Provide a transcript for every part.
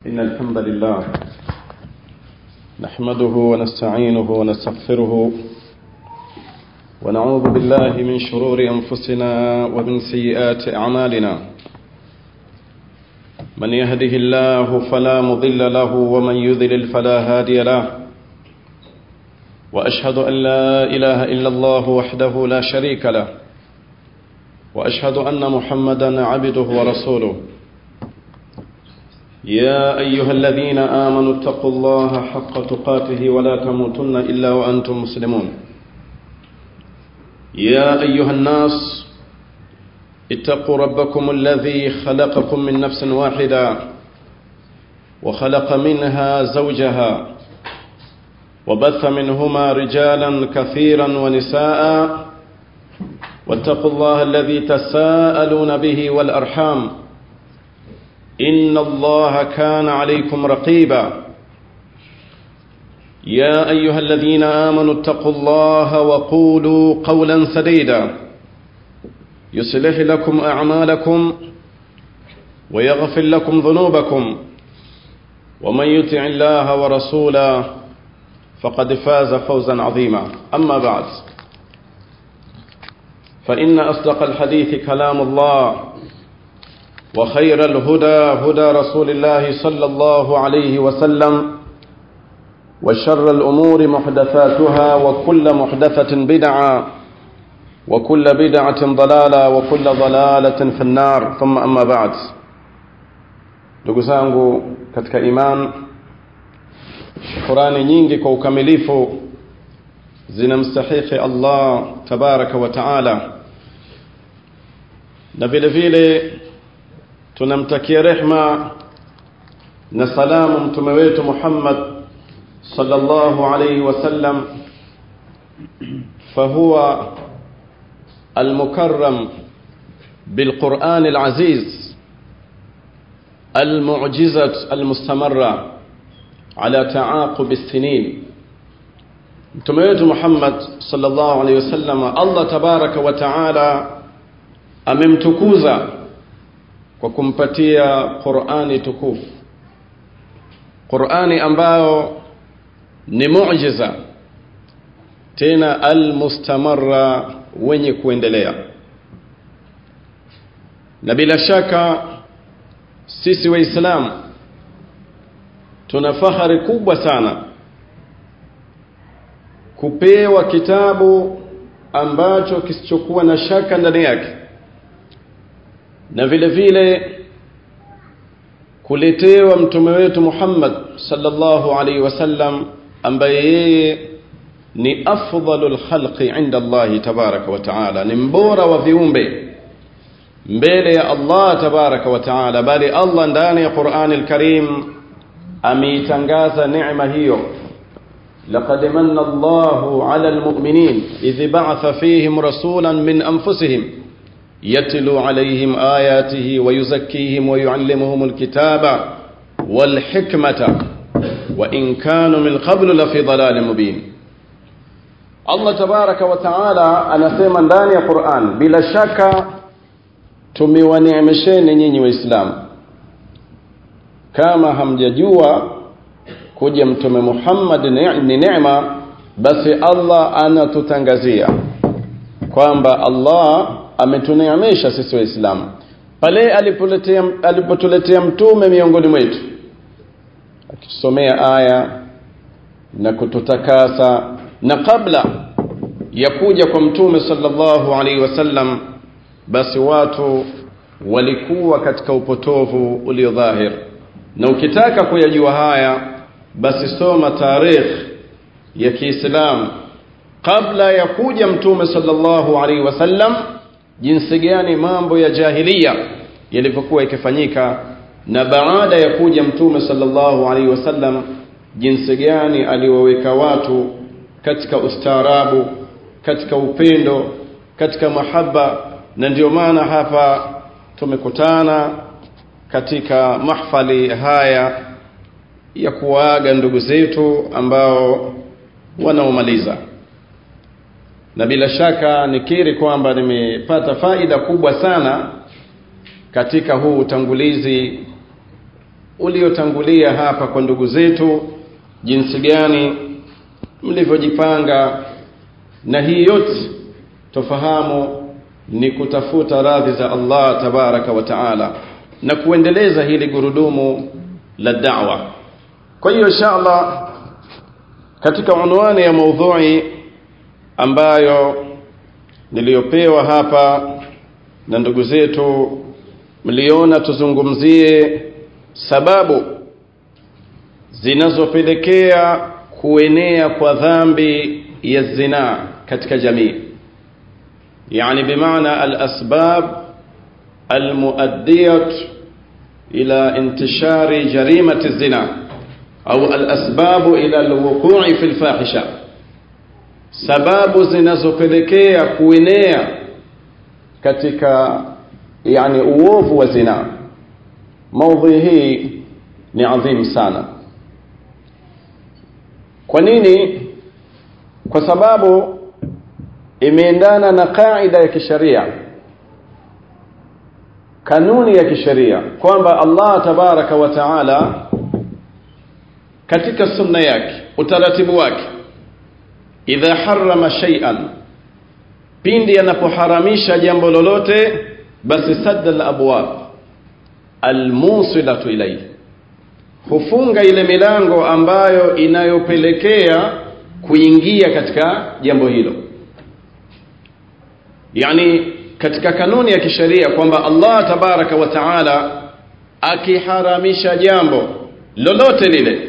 إن الحمد لله نحمده ونستعينه ونستغفره ونعوذ بالله من شرور أنفسنا ومن سيئات أعمالنا من يهده الله فلا مضل له ومن يذلل فلا هادي له وأشهد أن لا إله إلا الله وحده لا شريك له وأشهد أن محمدا عبده ورسوله يا أيها الذين آمنوا اتقوا الله حق تقاته ولا تموتن إلا وأنتم مسلمون يا أيها الناس اتقوا ربكم الذي خلقكم من نفس واحدة وخلق منها زوجها وبث منهما رجالا كثيرا ونساء واتقوا الله الذي تساءلون به والأرحام إن الله كان عليكم رقيبا يا أيها الذين آمنوا اتقوا الله وقولوا قولا سديدا يصلح لكم أعمالكم ويغفر لكم ذنوبكم ومن يطع الله ورسوله فقد فاز فوزا عظيما أما بعد فإن أصدق الحديث كلام الله وخير الهدى هدى رسول الله صلى الله عليه وسلم وشر الأمور محدثاتها وكل محدثة بدعة وكل بدعة ضلالة وكل ضلالة في النار ثم أما بعد ndugu zangu katika iman shukurani nyingi kwa ukamilifu zinamstahiki Allah tabaraka wa taala na vile vile tunamtakia rehma na salamu mtume wetu Muhammad sallallahu alayhi wasallam fahuwa المكرم بالقرآن العزيز المعجزة المستمرة على تعاقب السنين mtume wetu Muhammad sallallahu alaihi wasallam Allah tabaraka wa taala amemtukuza kwa kumpatia Qur'ani tukufu Qur'ani ambayo ni muujiza tena almustamarra wenye kuendelea na bila shaka sisi waislamu tuna fahari kubwa sana kupewa kitabu ambacho kisichokuwa na shaka ndani yake na vile vile kuletewa mtume wetu Muhammad sallallahu alaihi wasallam ambaye yeye ni afdalul khalqi inda Allah tabaraka wa taala ni mbora wa viumbe mbele ya Allah tabaraka wa taala bali Allah ndani ya Qur'an al-Karim ameitangaza neema hiyo لقد من الله على المؤمنين إذ بعث فيهم رسولا من أنفسهم يتلو عليهم آياته ويزكيهم ويعلمهم الكتاب والحكمة وإن كانوا من قبل لفي ضلال مبين Allah tabaraka wa taala anasema ndani ya Qur'an bila shaka tumewaneemesheni nyinyi waislamu kama hamjajua kuja mtume Muhammad ni neema basi Allah anatutangazia kwamba Allah ametuneemesha sisi waislamu pale alipoletea alipotuletea mtume miongoni mwetu akitusomea aya na kututakasa na kabla ya kuja kwa mtume sallallahu alaihi wasallam basi watu walikuwa katika upotovu ulio dhahir na ukitaka kuyajua haya basi soma tarikh ya Kiislamu kabla ya kuja mtume sallallahu alaihi wasallam jinsi gani mambo ya jahiliya yalivyokuwa ikifanyika na baada ya kuja mtume sallallahu alaihi wasallam jinsi gani aliwaweka watu katika ustaarabu katika upendo katika mahaba na ndio maana hapa tumekutana katika mahfali haya ya kuwaaga ndugu zetu ambao wanaomaliza na bila shaka nikiri kwamba nimepata faida kubwa sana katika huu utangulizi uliotangulia hapa kwa ndugu zetu jinsi gani mlivyojipanga na hii yote tofahamu ni kutafuta radhi za Allah tabaraka wa taala na kuendeleza hili gurudumu la da'wa kwa hiyo insha Allah katika unwani ya maudhui ambayo niliyopewa hapa na ndugu zetu mliona tuzungumzie sababu zinazopelekea kuenea kwa dhambi ya zina katika jamii yani bimaana alasbab almuaddiyat ila intishari jarimati zina au alasbabu ila alwuqu'i fi alfahisha sababu zinazopelekea kuenea katika yani uovu wa zina maudhui hii ni adhim sana kwa nini kwa sababu imeendana na kaida ya kisheria kanuni ya kisheria kwamba Allah tabaraka wa taala katika sunna yake utaratibu wake idha harrama shay'an pindi anapoharamisha jambo lolote basi sadda al-abwab almusilatu ilayhi hufunga ile milango ambayo inayopelekea kuingia katika jambo hilo yani katika kanuni ya kisheria kwamba Allah tabaraka wa taala akiharamisha jambo lolote lile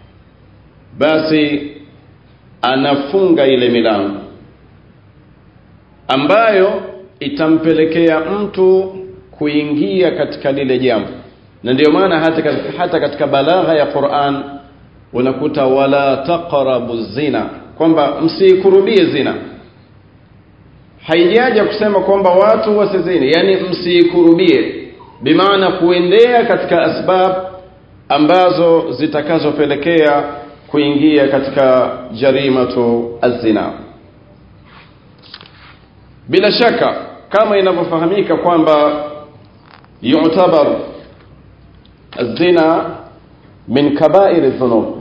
basi anafunga ile milango ambayo itampelekea mtu kuingia katika lile jambo na ndio maana hata katika, hata katika balagha ya Qur'an unakuta wala taqrabu zina kwamba msikurubie zina haijaja kusema kwamba watu wasizini yani msikurubie bimaana kuendea katika asbab ambazo zitakazopelekea kuingia katika jarimatu azina bila shaka kama inavyofahamika kwamba yu'tabar الزنا من كبائر الذنوب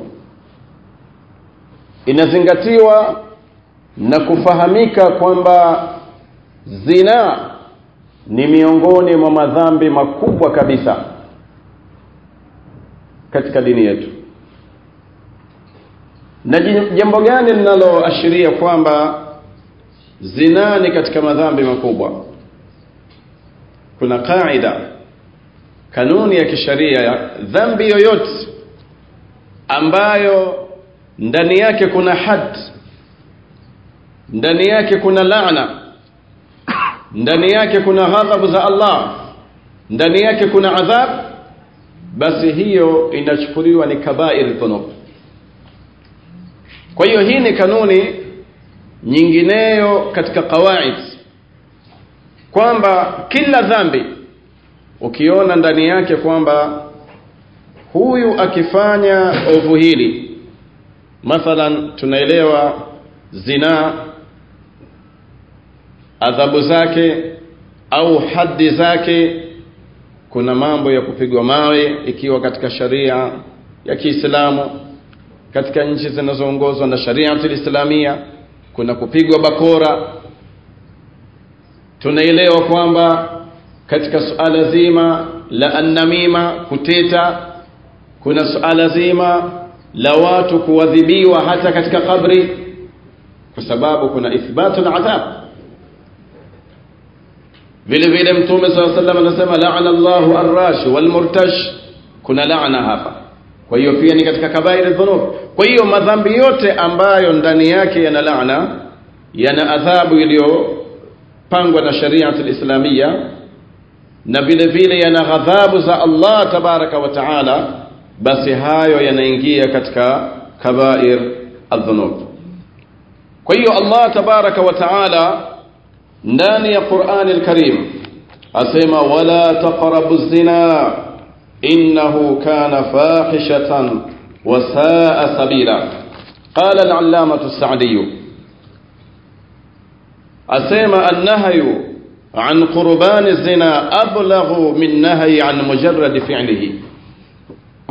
inazingatiwa na kufahamika kwamba zina ni miongoni mwa madhambi makubwa kabisa katika dini yetu na jambo gani linaloashiria kwamba zina ni katika madhambi makubwa kuna kaida kanuni ya kisharia dhambi yoyote ambayo ndani yake kuna had ndani yake kuna laana ndani yake kuna ghadhabu za Allah ndani yake kuna adhab basi hiyo inachukuliwa ni kabair dhunub kwa hiyo hii ni kanuni nyingineyo katika qawaid kwamba kila dhambi ukiona ndani yake kwamba huyu akifanya ovu hili mathalan tunaelewa zina adhabu zake au haddi zake kuna mambo ya kupigwa mawe ikiwa katika sharia ya Kiislamu katika nchi zinazoongozwa na sharia islamia kuna kupigwa bakora tunaelewa kwamba katika suala zima la annamima kuteta kuna suala zima la watu kuadhibiwa hata katika kabri kwa sababu kuna ithbatu adhab vile vile mtume swalla sallam anasema la'ana Allahu ar-rashi wal murtash kuna laana hapa kwa hiyo pia ni katika kabairi dhunub kwa hiyo madhambi yote ambayo ndani yake yana laana yana adhabu iliyopangwa na sharia al-islamia na vile vile yana ghadhabu za Allah tabaraka wa taala basi hayo yanaingia katika kabair adhunub kwa hiyo Allah tabaraka wa taala ndani ya Qur'an al-Karim asema wala taqrabu zina innahu kana fahishatan wa saa sabila qala al-allamah as-sa'di asema an-nahyu عن قربان الزنا أبلغ من نهي عن مجرد فعله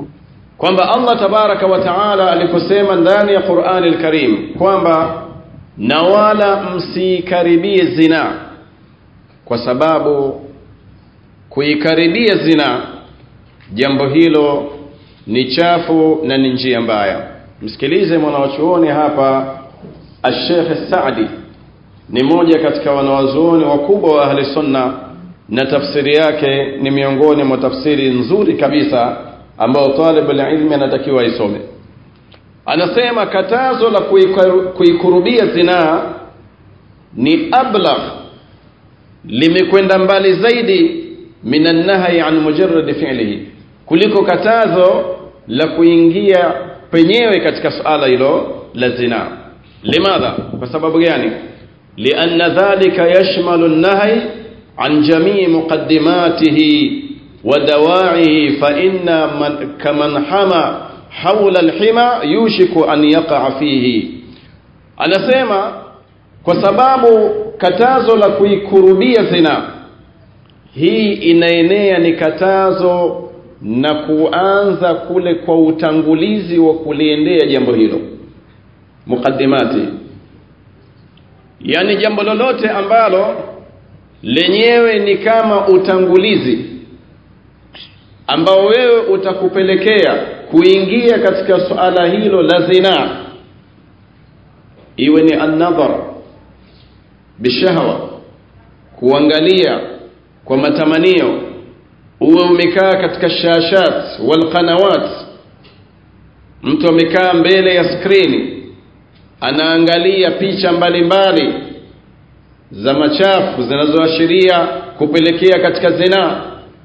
kwamba Allah tabaraka wa taala aliposema ndani ya Qur'ani al-Karim kwamba na wala msikaribie zina kwa sababu kuikaribia zina jambo hilo ni chafu na ni njia mbaya msikilize mwanawachuoni hapa Al-Sheikh Saadi ni moja katika wanawazuoni wakubwa wa ahli sunna na tafsiri yake ni miongoni mwa tafsiri nzuri kabisa ambao talibul ilmi anatakiwa isome anasema katazo la kuikurubia zinaa ni ablagh limekwenda mbali zaidi min annahyi an mujarrad fi'lihi kuliko katazo la kuingia penyewe katika suala hilo la zina limadha kwa sababu gani lianna dhalika yashmalu an-nahy an jamii muqaddimatihi wa dawa'ihi fa inna man kaman hama hawla al-hima yushiku an yaqa fihi anasema kwa sababu katazo la kuikurubia zina hii inaenea ni katazo na kuanza kule kwa utangulizi wa kuliendea jambo hilo mukaddimati yani jambo lolote ambalo lenyewe ni kama utangulizi ambao wewe utakupelekea kuingia katika suala hilo la zina iwe ni an-nadhar bishahwa kuangalia kwa matamanio uwe umekaa katika shashat wal qanawat mtu amekaa mbele ya skrini anaangalia picha mbalimbali mbali za machafu zinazoashiria kupelekea katika zina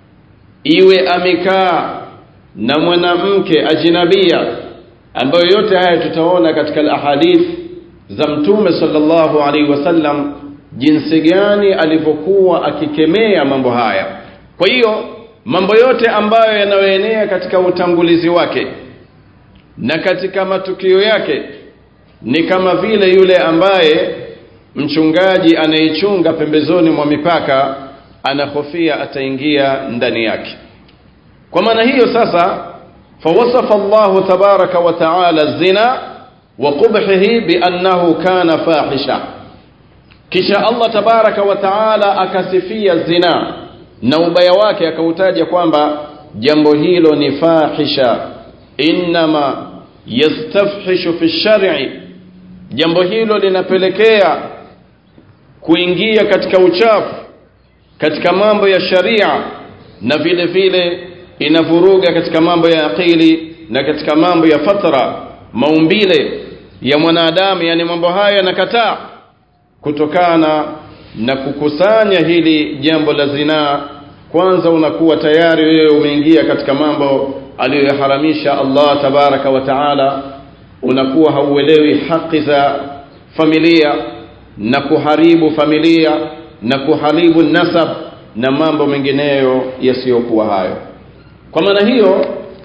iwe amekaa na mwanamke ajinabia ambayo yote haya tutaona katika ahadith za mtume sallallahu alaihi wasallam jinsi gani alivyokuwa akikemea mambo haya kwa hiyo mambo yote ambayo yanayoenea katika utangulizi wake na katika matukio yake ni kama vile yule ambaye mchungaji anayechunga pembezoni mwa mipaka anahofia ataingia ndani yake kwa maana hiyo sasa fawasafa Allah tabaraka wa taala zina wa qubhihi biannahu kana fahisha kisha Allah tabaraka wa taala akasifia zina na ubaya wake akautaja kwamba jambo hilo ni fahisha inma yastafhishu fi shar'i jambo hilo linapelekea kuingia katika uchafu katika mambo ya sharia na vile vile inavuruga katika mambo ya akili na katika mambo ya fatra maumbile ya mwanadamu yani mambo haya yanakataa kutokana na kukusanya hili jambo la zinaa kwanza unakuwa tayari wewe umeingia katika mambo aliyoharamisha Allah tabaraka wa taala unakuwa hauelewi haki za familia na kuharibu familia na kuharibu nasab na mambo mengineyo yasiyokuwa hayo kwa maana hiyo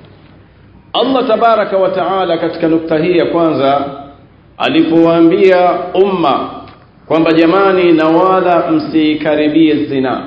Allah tabaraka wa taala katika nukta hii ya kwanza alipowaambia umma kwamba jamani na wala msikaribie zina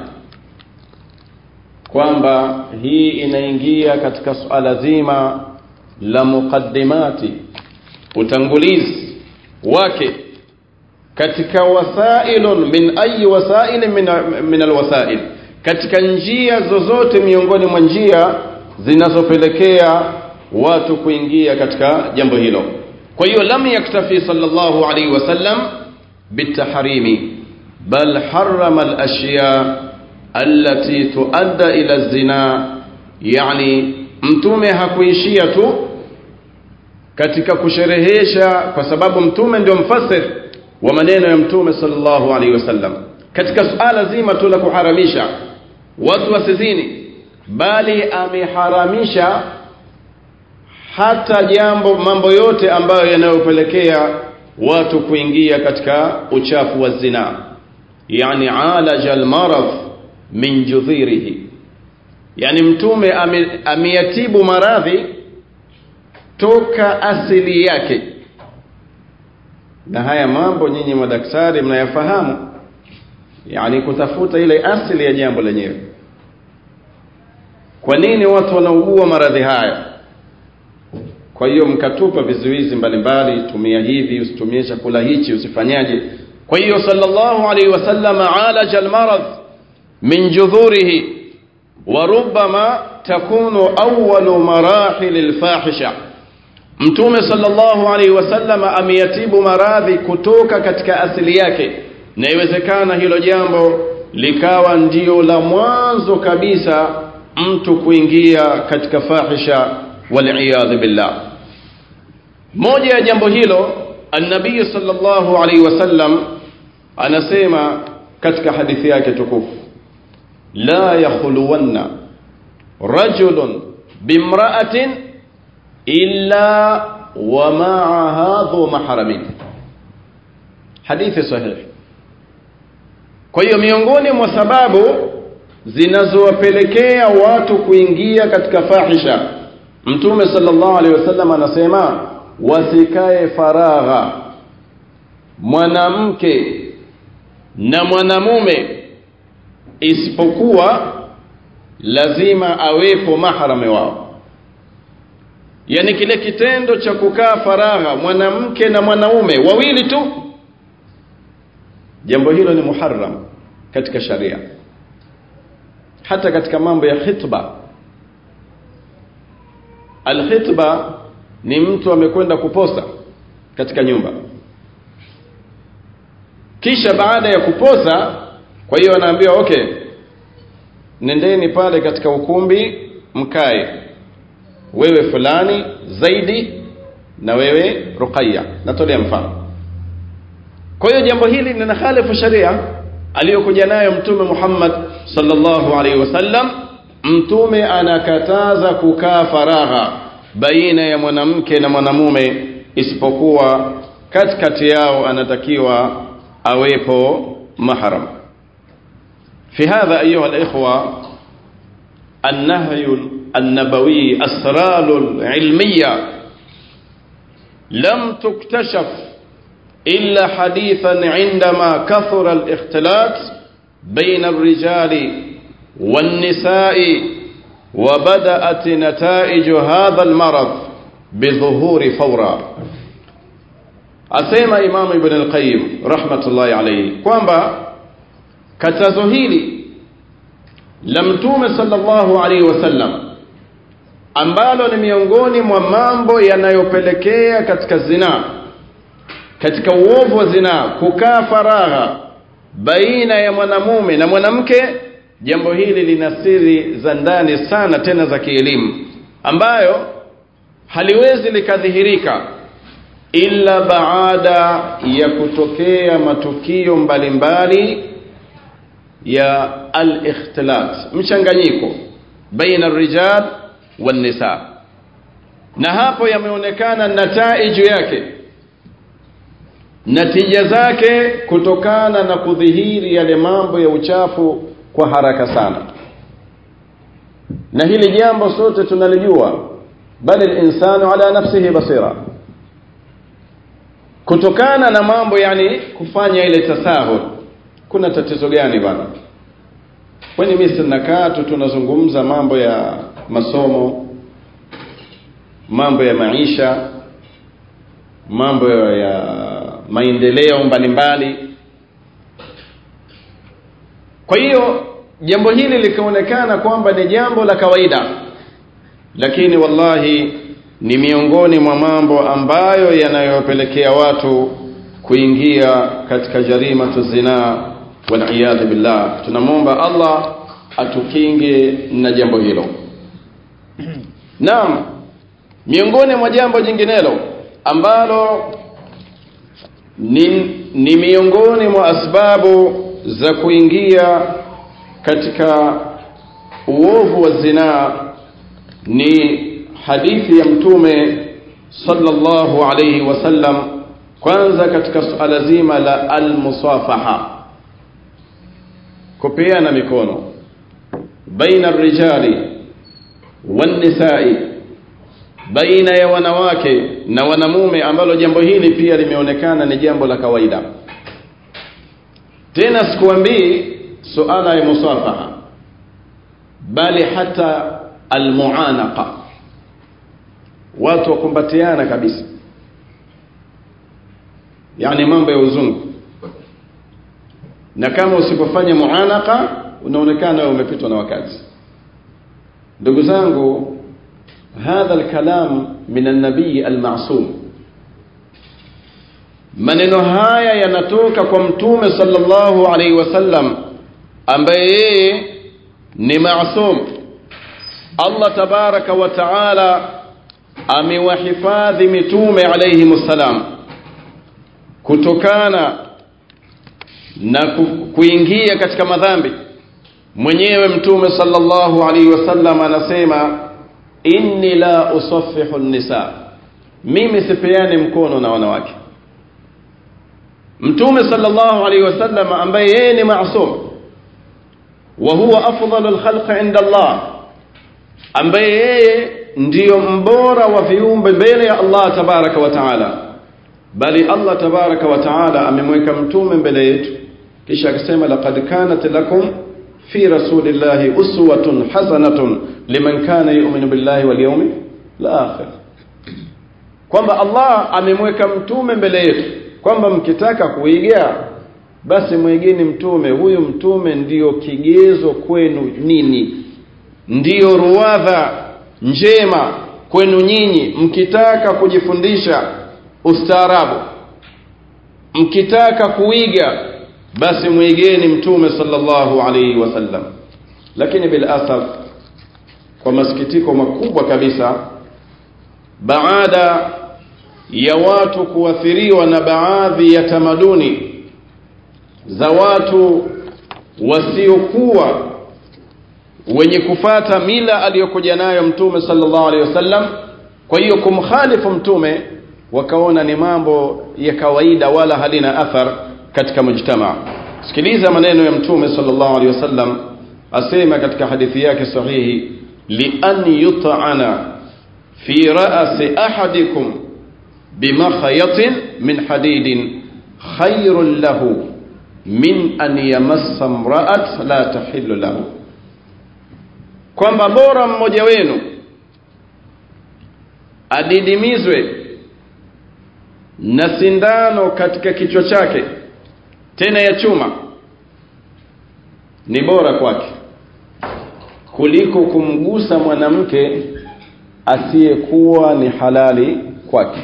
kwamba hii inaingia katika suala zima la muqaddimati utangulizi wake katika wasailun min ayi wasail min, min alwasail katika njia zozote miongoni mwa njia zinazopelekea watu kuingia katika jambo hilo kwa hiyo lam yaktafi sallallahu alaihi wasallam bitahrimi bal harrama alashya allati tuadda ila zina yani mtume hakuishia tu katika kusherehesha kwa sababu mtume ndio mfasir wa maneno ya mtume sallallahu alaihi wasallam katika suala zima tu la kuharamisha watu wasizini bali ameharamisha hata jambo mambo yote ambayo yanayopelekea watu kuingia katika uchafu wa zina yani alaja almarad min judhirihi yani mtume ameyatibu maradhi toka asili yake na haya mambo nyinyi madaktari mnayafahamu yani kutafuta ile asili ya jambo lenyewe kwa nini watu wanaugua maradhi haya kwa hiyo mkatupa vizuizi mbalimbali tumia hivi usitumie chakula hichi usifanyaje kwa hiyo sallallahu alaihi wasallam alaja almarad min judhurihi wa rubbama takunu awwalu marahil alfahisha mtume sallallahu alaihi wasallam ameyatibu maradhi kutoka katika asili yake na iwezekana hilo jambo likawa ndio la mwanzo kabisa mtu kuingia katika fahisha waliyadhu billah moja ya jambo hilo annabii sallallahu alaihi wasallam anasema katika hadithi yake tukufu la yakhluwanna rajulun bimra'atin illa wa ma'aha dhu mahramin hadithi sahihi kwa hiyo miongoni mwa sababu zinazowapelekea watu kuingia katika fahisha mtume sallallahu alaihi wasallam anasema wasikae faragha mwanamke na mwanamume isipokuwa lazima awepo mahrame wao yani kile kitendo cha kukaa faragha mwanamke na mwanaume wawili tu jambo hilo ni muharram katika sharia hata katika mambo ya khitba alkhitba ni mtu amekwenda kuposa katika nyumba kisha baada ya kuposa kwa hiyo anaambiwa okay nendeni pale katika ukumbi mkae wewe fulani zaidi na wewe ruqayya natolea mfano kwa hiyo jambo hili linakhalifu sharia aliyokuja nayo mtume Muhammad sallallahu alaihi wasallam mtume anakataza kukaa faragha baina ya mwanamke na mwanamume isipokuwa katikati yao anatakiwa awepo mahram في هذا أيها الإخوة النهي النبوي أسرار العلمية لم تكتشف إلا حديثا عندما كثر الاختلاط بين الرجال والنساء وبدأت نتائج هذا المرض بظهور فورا أسيما إمام ابن القيم رحمة الله عليه kwamba katazo hili la mtume sallallahu alaihi wasallam ambalo ni miongoni mwa mambo yanayopelekea katika zinaa katika uovu wa zinaa kukaa faragha baina ya mwanamume na mwanamke jambo hili lina siri za ndani sana tena za kielimu ambayo haliwezi likadhihirika ila baada ya kutokea matukio mbalimbali mbali ya al-ikhtilat mchanganyiko baina rijal wan nisa na hapo yameonekana nataiju yake natija zake kutokana na kudhihiri yale mambo ya uchafu kwa haraka sana na hili jambo sote tunalijua bali linsanu ala nafsihi basira kutokana na mambo yani kufanya ile tasahul kuna tatizo gani bwana kwani mimi sinakaa tu tunazungumza mambo ya masomo mambo ya maisha mambo ya maendeleo mbalimbali kwa hiyo jambo hili likaonekana kwamba ni jambo la kawaida lakini wallahi ni miongoni mwa mambo ambayo yanayopelekea watu kuingia katika jarimatu zinaa waliyadhu billah tunamwomba allah atukinge na jambo hilo naam miongoni mwa jambo jinginelo ambalo ni, ni miongoni mwa asbabu za kuingia katika uovu wa zinaa ni hadithi ya mtume sallallahu alayhi wasallam kwanza katika suala zima la almusafaha kupeana mikono baina rijali wannisai baina ya wanawake na wanamume ambalo jambo hili pia limeonekana ni jambo la kawaida tena sikuambii suala ya musafaha bali hata almuanaqa watu wakumbatiana kabisa yani mambo ya uzungu na kama usipofanya muanaka unaonekana wewe umepitwa na wakati ndugu zangu hadha alkalam min an-nabii al-ma'sum maneno haya yanatoka kwa mtume sallallahu alaihi wasallam ambaye yeye ni maasum Allah tabaraka wa taala amewahifadhi mitume alayhi msalam kutokana na kuingia katika madhambi mwenyewe mtume sallallahu alaihi wasallam anasema inni la usaffihu nisa mimi sipeani mkono na wanawake mtume sallallahu alaihi wasallam ambaye yeye ni maasum wa huwa afdalu alkhalqi inda Allah ambaye yeye ndiyo mbora wa viumbe mbele ya Allah tabaraka wa taala bali Allah tabaraka wa taala amemweka mtume mbele yetu kisha akasema laqad kanat lakum fi rasulillahi uswatun hasanatun liman kana yu'minu billahi wal yawmi al-akhir kwamba Allah amemweka mtume mbele yetu kwamba mkitaka kuiga basi mwigeni mtume huyu mtume ndiyo kigezo kwenu nini ndiyo ruwadha njema kwenu nyinyi mkitaka kujifundisha ustaarabu mkitaka kuiga basi mwigeni mtume sallallahu alaihi wasallam lakini bil asaf kwa masikitiko makubwa kabisa baada ya watu kuathiriwa na baadhi ya tamaduni za watu wasiokuwa wenye kufata mila aliyokuja nayo mtume sallallahu alaihi wasallam kwa hiyo kumkhalifu mtume wakaona ni mambo ya kawaida wala halina athar katika mujtama sikiliza maneno ya mtume sallallahu alaihi wasallam asema katika hadithi yake sahihi li an yut'ana fi ra'si ahadikum bimakhayatin min hadidin khairun lahu min an yamassa imra'at la tahillu lahu kwamba bora mmoja wenu adidimizwe na sindano katika kichwa chake tena ya chuma ni bora kwake kuliko kumgusa mwanamke asiyekuwa ni halali kwake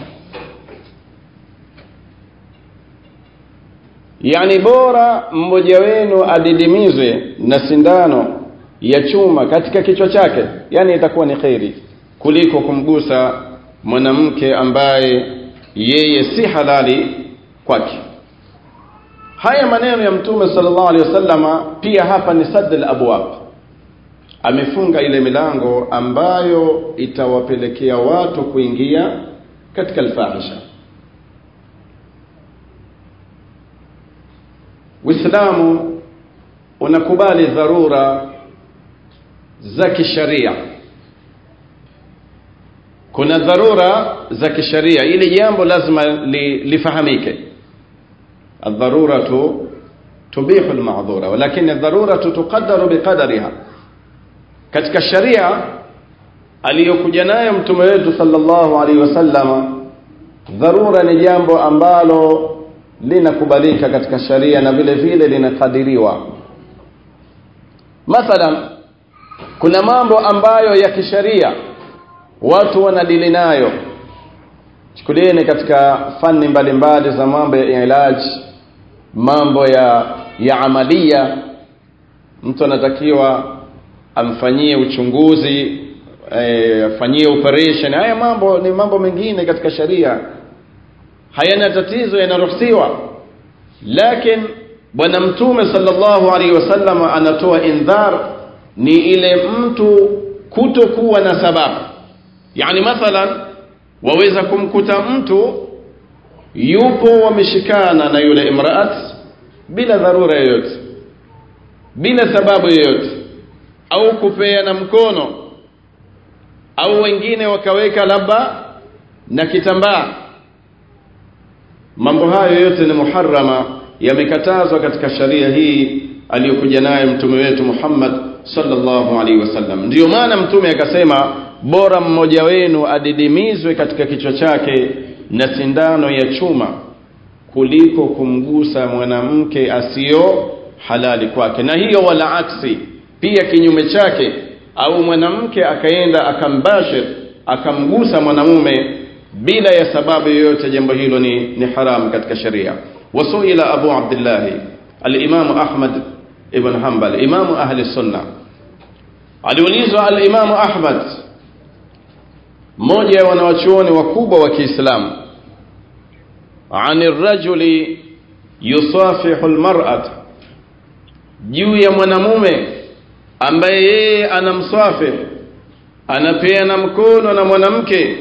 yani bora mmoja wenu adidimizwe na sindano ya chuma katika kichwa chake yani itakuwa ni kheri kuliko kumgusa mwanamke ambaye yeye si halali kwake haya maneno ya mtume sallallahu alaihi wasallama pia hapa ni sadd al-abwab amefunga ile milango ambayo itawapelekea watu kuingia katika alfahisha Uislamu unakubali dharura za kisharia kuna dharura za kisharia ili jambo lazima li, lifahamike الضرورة تبيح المعذورة ولكن الضرورة تقدر بقدرها katika sharia aliyokuja nayo mtume wetu sallallahu alaihi wasallam dharura ni jambo ambalo linakubalika katika sharia na vile vile linakadiriwa mathalan kuna mambo ambayo ya kisharia watu wanadili nayo chukulieni katika fani mbalimbali za mambo ya ilaji mambo ya ya amalia mtu anatakiwa amfanyie uchunguzi afanyie e, operation haya mambo ni mambo mengine katika sharia hayana tatizo yanaruhusiwa lakini bwana mtume sallallahu alaihi wasallam anatoa indhar ni ile mtu kutokuwa na sababu yani mathalan waweza kumkuta mtu yupo wameshikana na yule imraat bila dharura yoyote bila sababu yoyote au kupeana mkono au wengine wakaweka labda na kitambaa mambo hayo yote ni muharrama yamekatazwa katika sharia hii aliyokuja naye mtume wetu Muhammad sallallahu alaihi wasallam ndiyo maana mtume akasema bora mmoja wenu adidimizwe katika kichwa chake na sindano ya chuma kuliko kumgusa mwanamke asiyo halali kwake na hiyo wala aksi pia kinyume chake au mwanamke akaenda akambashir akamgusa mwanamume bila ya sababu yoyote jambo hilo ni, ni haram katika sharia wasuila abu abdillahi alimamu ahmad ibn hanbal imamu ahli sunna aliulizwa alimamu ahmad mmoja ya wanawachuoni wakubwa wa kiislamu ani rajuli yusafihu lmarat juu ya mwanamume ambaye yeye anamsafih anapeana mkono na mwanamke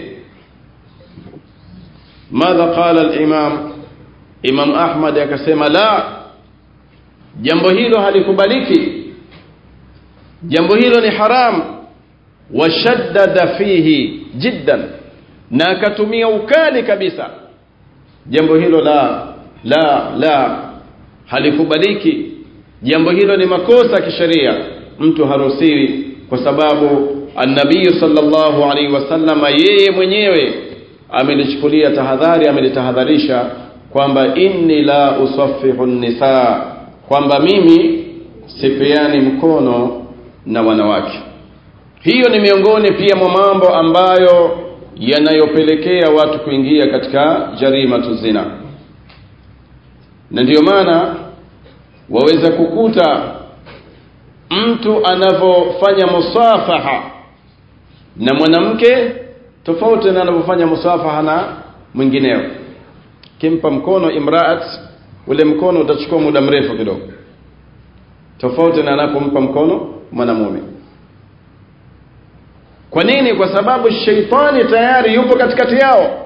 madha qala al-imam imam ahmad akasema la jambo hilo halikubaliki jambo hilo ni haram washaddada fihi jiddan na akatumia ukali kabisa jambo hilo la la la halikubaliki jambo hilo ni makosa kisheria mtu haruhusiwi kwa sababu annabii sallallahu alaihi wasallama yeye mwenyewe amelichukulia tahadhari amelitahadharisha kwamba inni la usaffihu nisa kwamba mimi sipeani mkono na wanawake hiyo ni miongoni pia mwa mambo ambayo yanayopelekea watu kuingia katika jarimatu zina na ndiyo maana waweza kukuta mtu anavyofanya musafaha na mwanamke tofauti na anavyofanya musafaha na mwingineo kimpa mkono imraat ule mkono utachukua muda mrefu kidogo tofauti na anapompa mkono mwanamume kwa nini kwa sababu sheitani tayari yupo katikati yao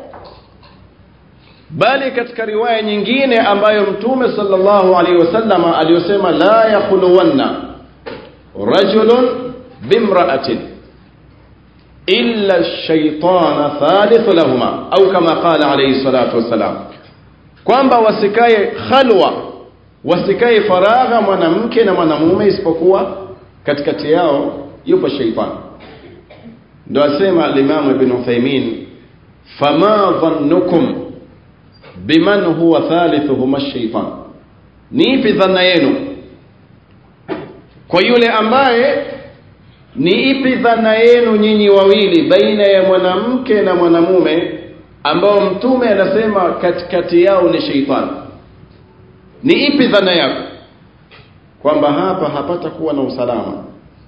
bali katika riwaya nyingine ambayo mtume sallallahu alaihi wasallama aliyosema la yakhuluwanna rajulun bimra'atin illa ash-shaytana thalithu lahuma au kama qala alayhi salatu wassalam kwamba wasikae khalwa wasikae faragha mwanamke na mwanamume isipokuwa katikati yao yupo shaytan ndio asema al-Imam Ibn Uthaymeen fama dhannukum biman huwa thalithuhuma ash-shaytan ni ipi dhana yenu kwa yule ambaye ni ipi dhana yenu nyinyi wawili baina ya mwanamke na mwanamume ambao mtume anasema katikati yao ni sheitani ni ipi dhana yako kwamba hapa hapata kuwa na usalama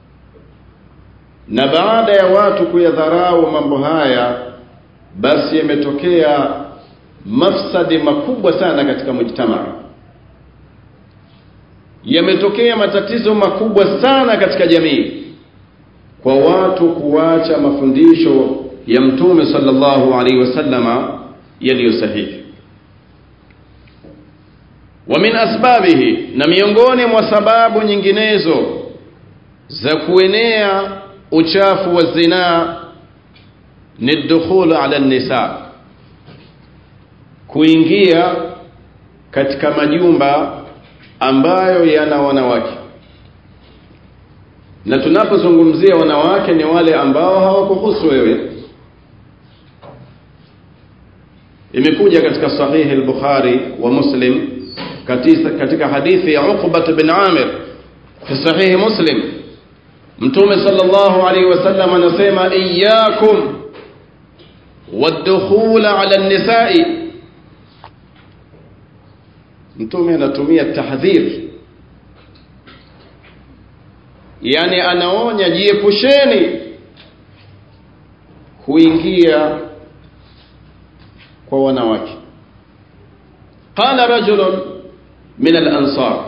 na baada ya watu kuyadharau mambo haya basi yametokea mafsadi makubwa sana katika mujtamaa yametokea matatizo makubwa sana katika jamii kwa watu kuacha mafundisho ya mtume sallallahu alaihi wasallama yaliyo sahihi wa min asbabihi na miongoni mwa sababu nyinginezo za kuenea uchafu wa zinaa ni dukhulu ala nisa kuingia katika majumba ambayo yana wanawake na tunapozungumzia wanawake ni wale ambao hawakuhusu wewe imekuja katika sahihi al-Bukhari wa Muslim katika, katika hadithi ya Uqba bin Amir fi sahihi Muslim Mtume sallallahu alaihi wasallam anasema iyyakum wad-dukhul ala an-nisa'i Mtume anatumia tahdhir yani anaonya jiepusheni kuingia kwa wanawake qala rajulun min al-ansar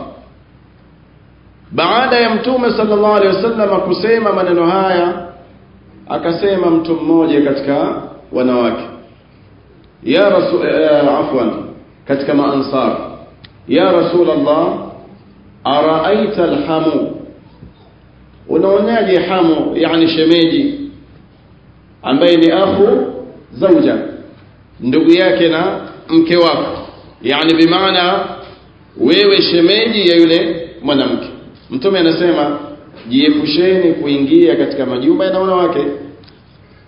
baada ya mtume sallallahu alaihi wasallam kusema maneno haya akasema mtu mmoja katika wanawake ya rasul afwan katika maansar ya rasul allah araaita alhamu unaonaje hamu yani shemeji ambaye ni akhu zauja ndugu yake na mke wako yani bimaana wewe shemeji ya yule mwanamke mtume anasema jiepusheni kuingia katika majumba ya wanawake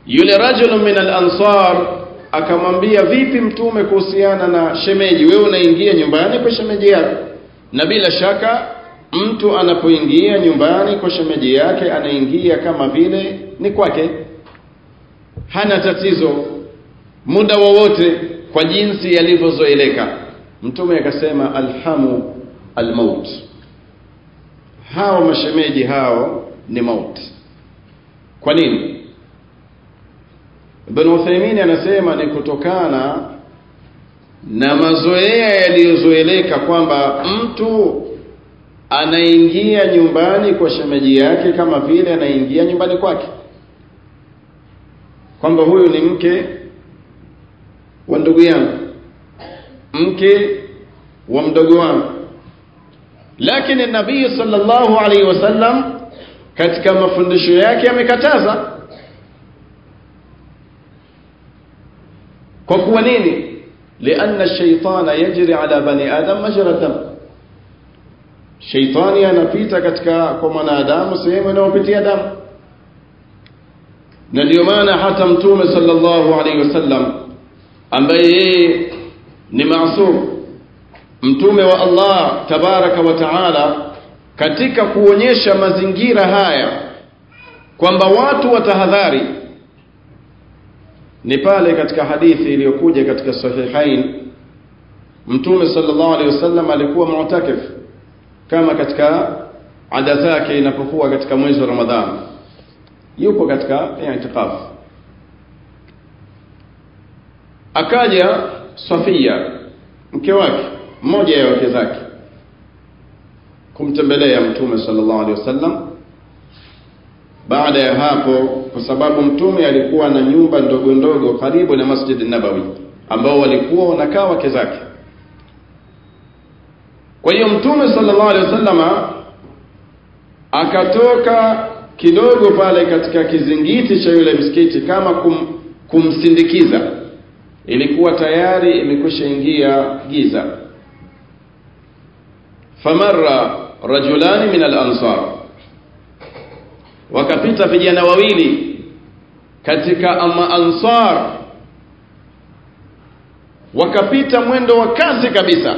yule rajulun min al-ansar akamwambia vipi mtume kuhusiana na shemeji wewe unaingia nyumbani kwa shemeji yako na bila shaka mtu anapoingia nyumbani kwa shemeji yake anaingia kama vile ni kwake hana tatizo muda wowote kwa jinsi yalivyozoeleka mtume akasema alhamu almaut hao mashemeji hao ni mauti kwa nini Ibn Uthaymeen anasema ni kutokana na mazoea yaliyozoeleka kwamba mtu anaingia nyumbani kwa shemeji yake kama vile anaingia nyumbani kwake kwamba huyu ni mke wa ndugu yangu mke wa mdogo wangu lakini nabii sallallahu alaihi wasallam katika mafundisho yake amekataza kwa kuwa nini lianna shaitana yajri ala bani adam majra dam shaitani anapita katika kwa mwanadamu sehemu inayopitia damu na ndio maana hata mtume sallallahu alaihi wasallam ambaye yeye ni maasum mtume wa Allah tabaraka wa taala katika kuonyesha mazingira haya kwamba watu watahadhari ni pale katika hadithi iliyokuja katika sahihain mtume sallallahu alaihi wasallam alikuwa mu'takif kama katika ada zake inapokuwa katika mwezi wa Ramadhani yupo katika i'tikaf akaja Safia mke wake mmoja ya wake zake kumtembelea mtume sallallahu alaihi wasallam baada ya hapo kwa sababu mtume alikuwa na nyumba ndogo ndogo karibu na Masjid Nabawi ambao walikuwa wanakaa wake zake kwa hiyo mtume sallallahu alaihi wasallama akatoka kidogo pale katika kizingiti cha yule msikiti kama kum, kumsindikiza ilikuwa tayari imekwisha ingia giza famarra rajulani min al-ansar wakapita vijana wawili katika ama ansar wakapita mwendo wa kasi kabisa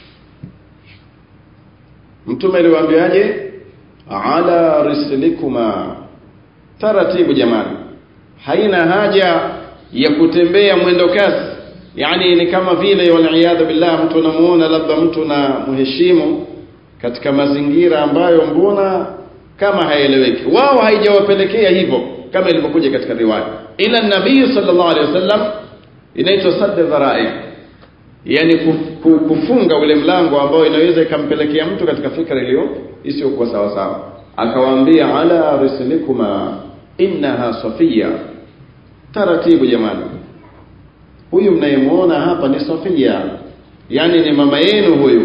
mtume aliwaambiaje ala rislikuma taratibu jamani haina haja ya kutembea mwendo kasi yani ni kama vile waliyadhu billah mtu anamuona labda mtu na muheshimu katika mazingira ambayo mbona kama haeleweki wao haijawapelekea hivyo kama ilivyokuja katika riwaya ila nabii sallallahu alaihi wasallam inaitwa sadda dharai yani kufunga ule mlango ambao inaweza ikampelekea mtu katika fikra iliyo isiyokuwa sawa sawa akawaambia ala rislikuma innaha safia taratibu jamani huyu mnayemuona hapa ni safia yani ni mama yenu huyu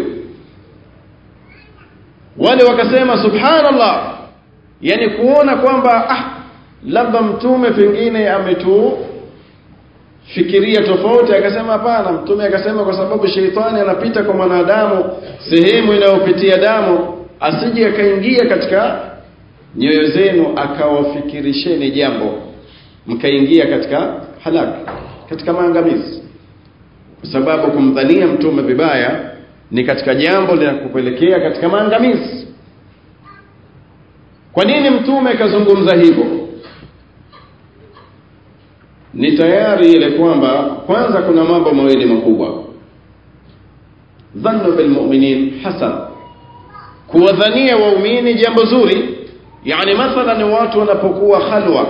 wale wakasema subhanallah yani kuona kwamba ah labda mtume pengine ametufikiria tofauti akasema hapana mtume akasema kwa sababu sheitani anapita kwa mwanadamu sehemu inayopitia damu asije akaingia katika nyoyo zenu akawafikirisheni jambo mkaingia katika halaki katika maangamizi kwa sababu kumdhania mtume vibaya ni katika jambo linakupelekea katika maangamizi kwa nini mtume kazungumza hivyo ni tayari ile kwamba kwanza kuna mambo mawili makubwa dhannu bilmuminin hasan kuwadhania waumini jambo zuri yani mathalan watu wanapokuwa khalwa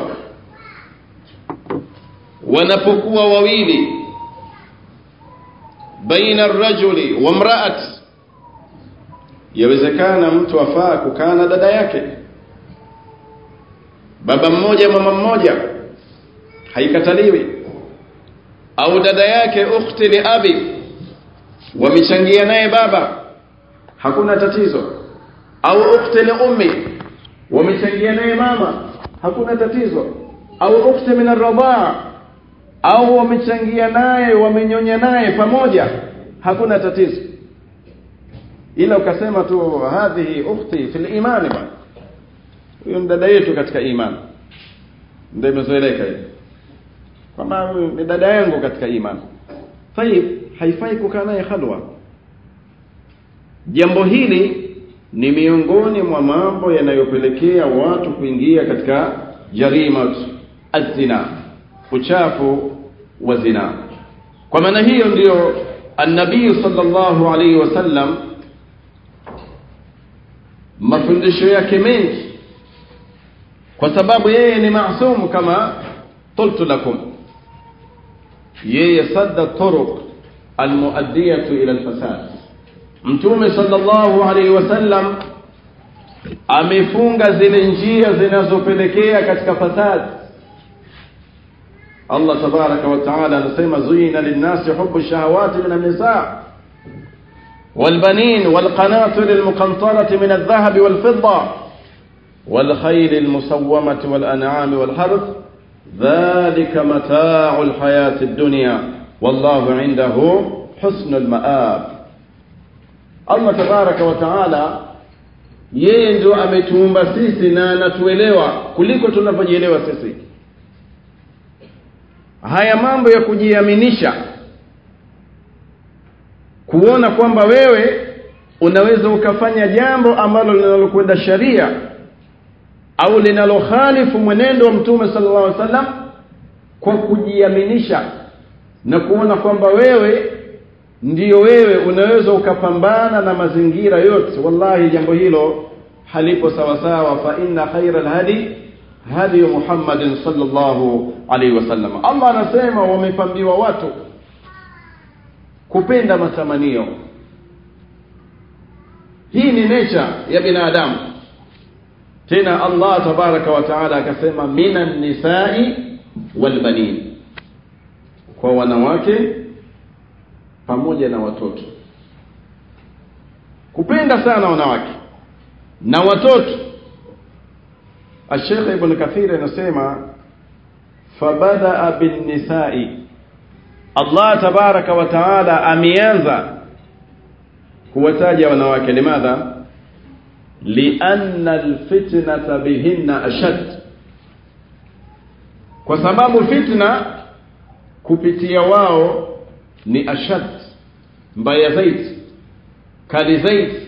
wanapokuwa wawili baina arrajuli wa mraat yawezekana mtu afaa kukaa na dada yake baba mmoja mama mmoja haikataliwi au dada yake ukhti li abi wamechangia naye baba hakuna tatizo au ukhti li ummi wamechangia naye mama hakuna tatizo au ukhti min arradhaa au wamechangia naye wamenyonya naye pamoja hakuna tatizo ila ukasema tu hadhihi ukhti fil imani bwana huyo dada yetu katika imani ndio imezoeleka hiyo kwamba ni dada yangu katika imani tayib haifai kukaa naye khalwa jambo hili ni miongoni mwa mambo yanayopelekea watu kuingia katika jarimat azina uchafu wa zina kwa maana hiyo ndiyo annabii sallallahu alaihi wasallam mafundisho yake mengi kwa sababu yeye ni maasum kama qultu lakum yeye sadda turuq almuaddiyatu ila alfasad mtume sallallahu alaihi wasallam amefunga zile njia zinazopelekea katika fasad Allah tabaraka wa taala anasema zuyina linnasi hubu shahawati min an-nisa والبنين والقناطر المقنطرة من الذهب والفضة والخيل المسومة والأنعام والحرث ذلك متاع الحياة الدنيا والله عنده حسن المآب Allah tabaraka wa taala yeye ndio ametuumba sisi na anatuelewa kuliko tunavyojielewa sisi haya mambo ya kujiaminisha kuona kwamba wewe unaweza ukafanya jambo ambalo linalokwenda sharia au linalokhalifu mwenendo wa mtume sallallahu alaihi wasallam kwa kujiaminisha na kuona kwamba wewe ndiyo wewe unaweza ukapambana na mazingira yote wallahi jambo hilo halipo sawa sawa fa inna khaira alhadi hadi Muhammadin sallallahu alaihi wasallam Allah anasema wamepambiwa watu kupenda matamanio hii ni nature ya binadamu tena Allah tabaraka wa taala akasema minan nisai wal banin kwa wanawake pamoja na watoto kupenda sana wanawake na watoto Sheikh Ibn Kathir anasema fabadaa bin nisai Allah tabaraka wa taala ameanza kuwataja wanawake limadha lianna alfitnata bihinna ashad kwa sababu fitna kupitia wao ni ashad mbaya zaidi kali zaidi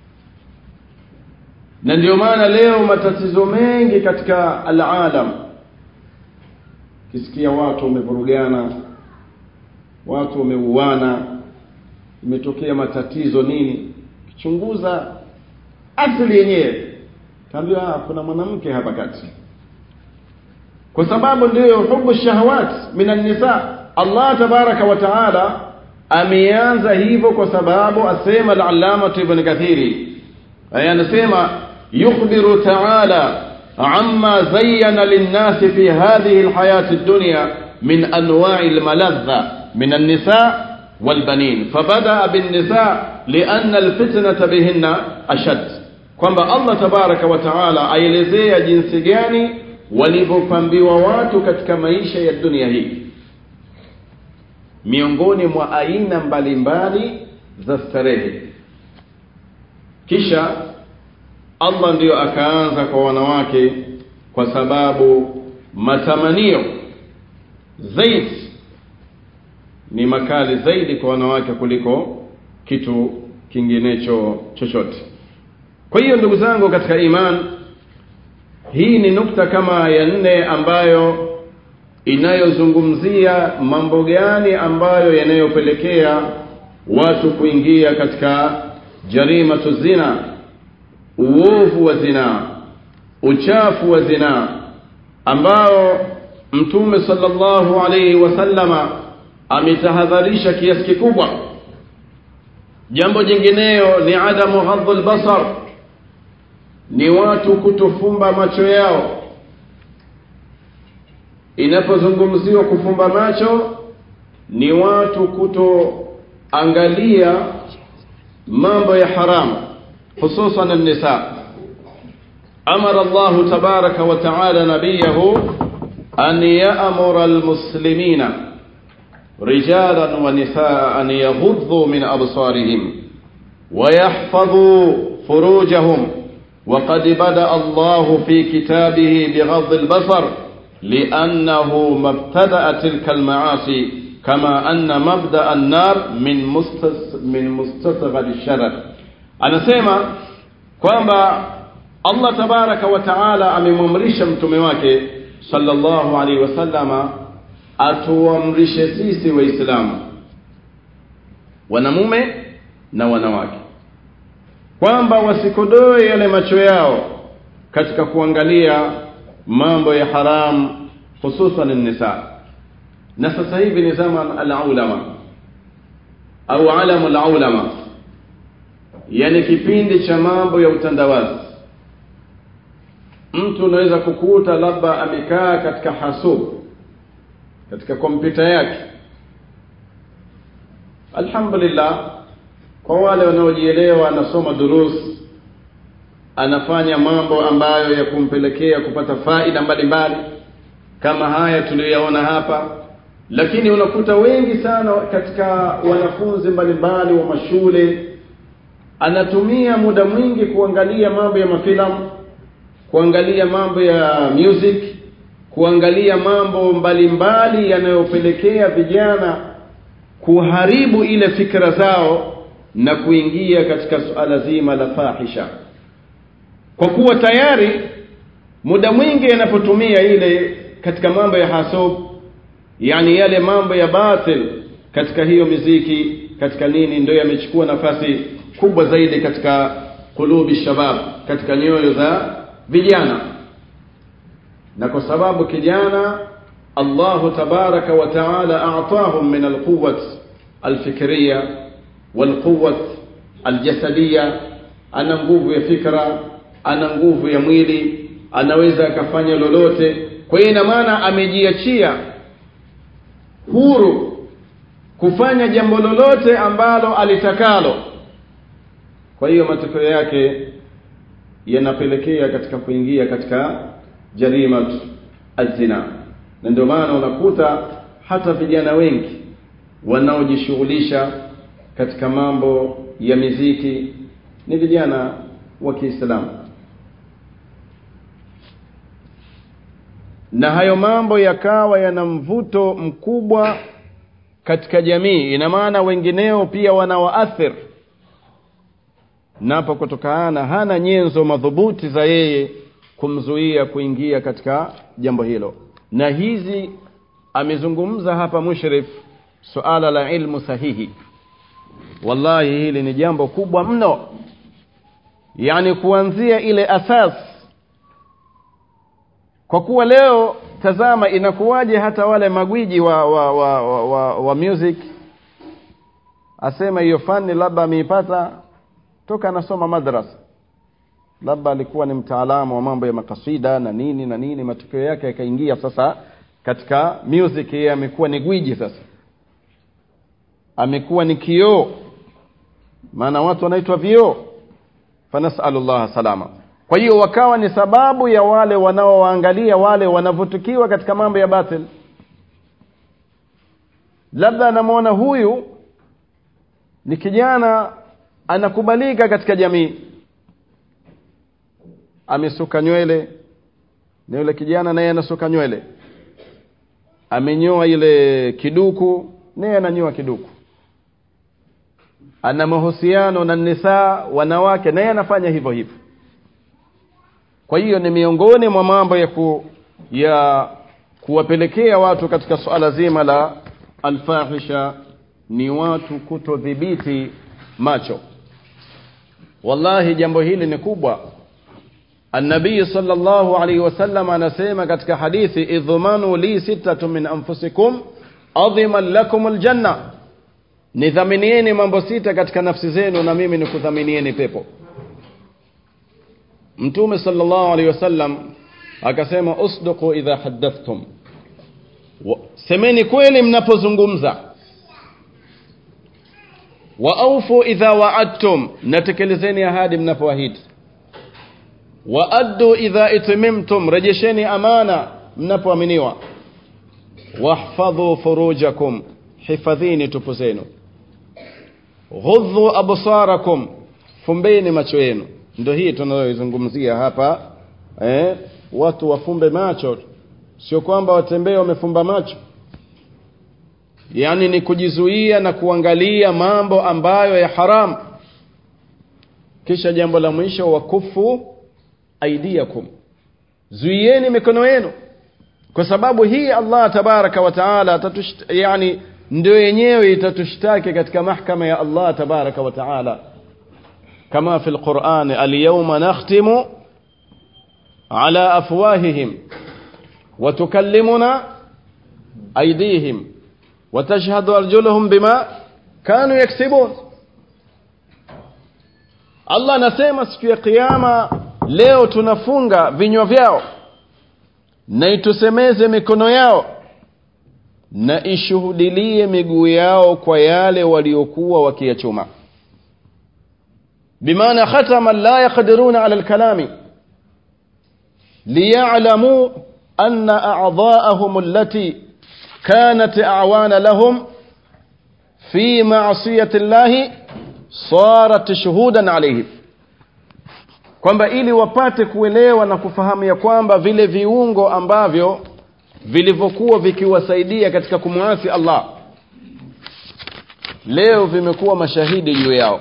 na ndio maana leo matatizo mengi katika alalam kisikia watu wamevurugana watu wameuana imetokea matatizo nini kichunguza asili yenyewe kaambiwa kuna mwanamke hapa kati kwa sababu ndiyo hubu shahawat minan nisa Allah tabaraka wa taala ameanza hivyo kwa sababu asema al-allama ibn kathiri aya anasema yukhbiru taala amma zayyana lin-nasi fi hadhihi al-hayati ad-dunya min anwa'i al-maladha min an-nisa wal-banin fabada bin-nisa lianna al-fitnata bihinna ashad kwamba Allah tabaraka wa taala aelezea jinsi gani walivyopambiwa watu katika maisha ya dunia hii miongoni mwa aina mbalimbali za starehe kisha Allah ndiyo akaanza kwa wanawake kwa sababu matamanio zaidi ni makali zaidi kwa wanawake kuliko kitu kinginecho chochote kwa hiyo ndugu zangu katika iman hii ni nukta kama ya nne ambayo inayozungumzia mambo gani ambayo yanayopelekea watu kuingia katika jarimatu zina uovu wa zina uchafu wa zina ambao mtume sallallahu alayhi wasallama ametahadharisha kiasi kikubwa jambo jingineyo ni adamu ghadhul basar ni watu kutofumba macho yao inapozungumziwa kufumba macho ni watu kutoangalia mambo ya haramu hususan an-nisa amara Allah tabaraka wa taala nabiyahu an ya'mura al-muslimina رجالا ونساء أن يغضوا من أبصارهم ويحفظوا فروجهم وقد بدأ الله في كتابه بغض البصر liannahu mabtadaa tilka almaasi kama anna mabda an-nar min mustas min mustasghar sharar anasema kwamba Allah tabaraka wa taala amemwamrisha mtume wake sallallahu alaihi wasallama atuamrishe sisi waislamu wanamume na wanawake kwamba wasikodoe yale macho yao katika kuangalia mambo ya haram hususan nisa na sasa hivi ni zama al-ulama au alamu al-ulama yani kipindi cha mambo ya utandawazi mtu unaweza kukuta labda amekaa katika hasub katika kompyuta yake alhamdulillah kwa wale wanaojielewa anasoma durus anafanya mambo ambayo ya kumpelekea kupata faida mbalimbali kama haya tuliyoyaona hapa lakini unakuta wengi sana katika wanafunzi mbalimbali wa mashule anatumia muda mwingi kuangalia mambo ya mafilamu kuangalia mambo ya music kuangalia mambo mbalimbali yanayopelekea vijana kuharibu ile fikra zao na kuingia katika suala zima la fahisha kwa kuwa tayari muda mwingi anapotumia ile katika mambo ya hasub yani yale mambo ya batil katika hiyo miziki katika nini ndio yamechukua nafasi kubwa zaidi katika kulubi shabab katika nyoyo za vijana na kwa sababu kijana Allah tabaraka wa taala a'tahum min alquwwat alfikriya walquwwat aljasadiyya ana nguvu ya fikra ana nguvu ya mwili anaweza akafanya lolote kwa hiyo ina maana amejiachia huru kufanya jambo lolote ambalo alitakalo kwa hiyo matokeo yake yanapelekea katika kuingia katika jarima azina na ndio maana unakuta hata vijana wengi wanaojishughulisha katika mambo ya miziki ni vijana wa Kiislamu na hayo mambo yakawa yana mvuto mkubwa katika jamii ina maana wengineo pia wanawaathir napo kutokana hana nyenzo madhubuti za yeye kumzuia kuingia katika jambo hilo na hizi amezungumza hapa mushrif suala la ilmu sahihi wallahi hili ni jambo kubwa mno yani kuanzia ile asas kwa kuwa leo tazama inakuwaje hata wale magwiji wa wa, wa, wa, wa, wa music asema hiyo fani labda ameipata toka anasoma madrasa labda alikuwa ni mtaalamu wa mambo ya makasida na nini na nini matokeo yake yakaingia sasa katika music yeye amekuwa ni gwiji sasa amekuwa ni kioo maana watu wanaitwa vioo fanasalullah salama kwa hiyo wakawa ni sababu ya wale wanaowaangalia wale wanavutukiwa katika mambo ya batil labda anamwona huyu ni kijana anakubalika katika jamii amesuka nywele na yule kijana naye anasuka nywele amenyoa ile kiduku naye ananyoa kiduku ana mahusiano na nisaa wanawake naye anafanya hivyo hivyo kwa hiyo ni miongoni mwa mambo ya ku, ya kuwapelekea watu katika suala zima la alfahisha ni watu kutodhibiti macho wallahi jambo hili ni kubwa النبي صلى الله عليه وسلم anasema katika hadithi idhmanu li sittatu min anfusikum adhiman lakum aljanna nidhaminieni mambo sita katika nafsi zenu na mimi nikudhaminieni pepo mtume sallallahu alaihi wasallam akasema usduqu idha haddathtum semeni kweli mnapozungumza wa aufu idha wa'adtum natekelezeni ahadi mnapoahidi wa addu idha itmimtum rejesheni amana mnapoaminiwa wahfadhu furujakum hifadhini tupu zenu ghudhu absarakum fumbeni macho yenu ndio hii tunayoizungumzia hapa eh, watu wafumbe macho sio kwamba watembee wamefumba macho yaani ni kujizuia na kuangalia mambo ambayo ya haram kisha jambo la mwisho wakufu aidiakum zuieni mikono yenu kwa sababu hii allah tabaraka wa taala yani ndio yenyewe itatushtaki katika mahkama ya allah tabaraka wa taala kama fi lqurani alyawma nakhtimu ala afwahihim وتكلمنا أيديهم وتشهد أرجلهم بما كانوا يكسبون Allah anasema siku ya kiyama leo tunafunga vinywa vyao na itusemeze mikono yao na ishuhudilie miguu yao kwa yale waliokuwa wakiyachuma bimaana khatama la yaqdiruna ala alkalami liya'lamu أن أعضاءهم التي كانت أعوان لهم في معصية الله صارت شهودا عليهم kwamba ili wapate kuelewa na kufahamu ya kwamba vile viungo ambavyo vilivyokuwa vikiwasaidia katika kumwasi Allah leo vimekuwa mashahidi juu yao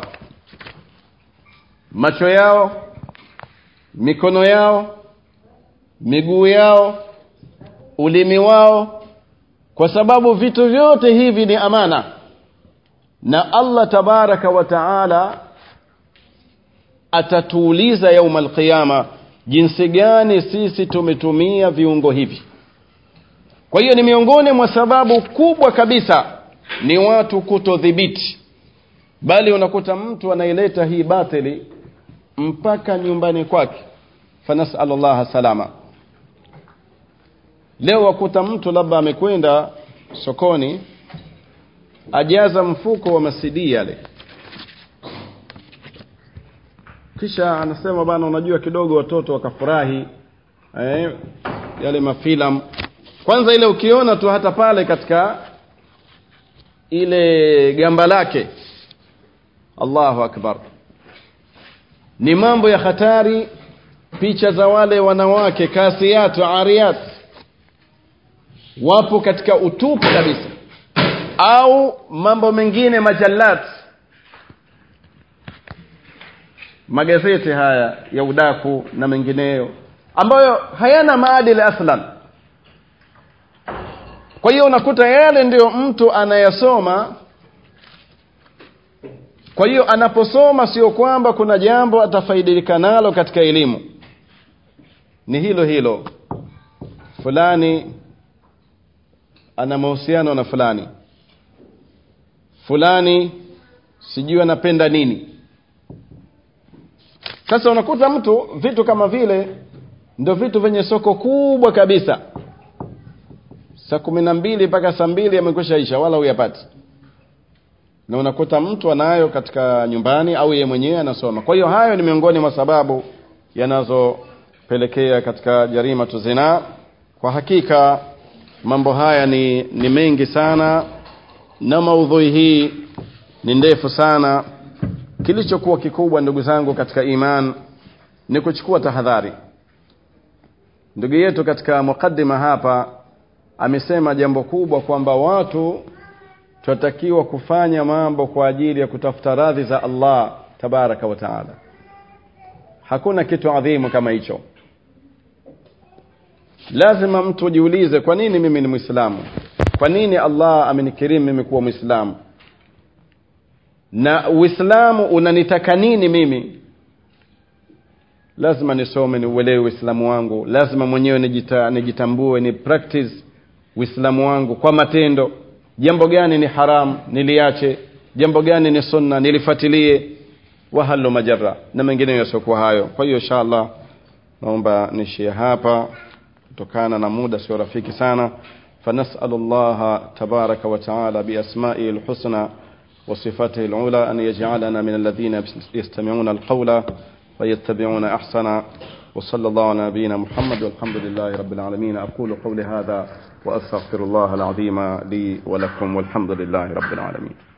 macho yao mikono yao miguu yao ulimi wao kwa sababu vitu vyote hivi ni amana na Allah tabaraka wa taala atatuuliza yauma alqiyama jinsi gani sisi tumetumia viungo hivi kwa hiyo ni miongoni mwa sababu kubwa kabisa ni watu kutodhibiti bali unakuta mtu anaileta hii batili mpaka nyumbani kwake fanasal Allah salama leo wakuta mtu labda amekwenda sokoni ajaza mfuko wa masidi yale kisha anasema bana unajua kidogo watoto wakafurahi eh, yale mafilam kwanza ile ukiona tu hata pale katika ile gamba lake Allahu akbar ni mambo ya hatari picha za wale wanawake kasiyatu ariyat wapo katika utupu kabisa au mambo mengine majallat magazeti haya ya udaku na mengineyo ambayo hayana maadili aslan kwa hiyo unakuta yale ndiyo mtu anayasoma kwa hiyo anaposoma sio kwamba kuna jambo atafaidika nalo katika elimu ni hilo hilo fulani ana mahusiano na fulani fulani sijui anapenda nini sasa unakuta mtu vitu kama vile ndio vitu vyenye soko kubwa kabisa saa kumi na mbili mpaka saa mbili amekwisha isha wala huyapati na unakuta mtu anayo katika nyumbani au yeye mwenyewe anasoma kwa hiyo hayo ni miongoni mwa sababu yanazopelekea katika jarima tuzina kwa hakika mambo haya ni, ni mengi sana na maudhui hii ni ndefu sana kilichokuwa kikubwa ndugu zangu katika iman ni kuchukua tahadhari ndugu yetu katika mukaddima hapa amesema jambo kubwa kwamba watu tunatakiwa kufanya mambo kwa ajili ya kutafuta radhi za Allah tabaraka wa taala hakuna kitu adhimu kama hicho lazima mtu jiulize kwa nini mimi ni mwislamu kwa nini Allah amenikirimu mimi kuwa mwislamu na uislamu unanitaka nini mimi lazima nisome niuelewe uislamu wangu lazima mwenyewe nijita, nijitambue ni practice uislamu wangu kwa matendo jambo gani ni haram niliache jambo gani ni sunna nilifuatilie wahalo majara na mengineyo yasiokuwa hayo kwa hiyo inshallah naomba nishie hapa kutokana na muda sio rafiki sana فنسأل الله تبارك وتعالى بأسمائه الحسنى وصفاته العلى أن يجعلنا من الذين يستمعون القول ويتبعون أحسن وصلى الله على نبينا محمد والحمد لله رب العالمين أقول قولي هذا وأستغفر الله العظيم لي ولكم والحمد لله رب العالمين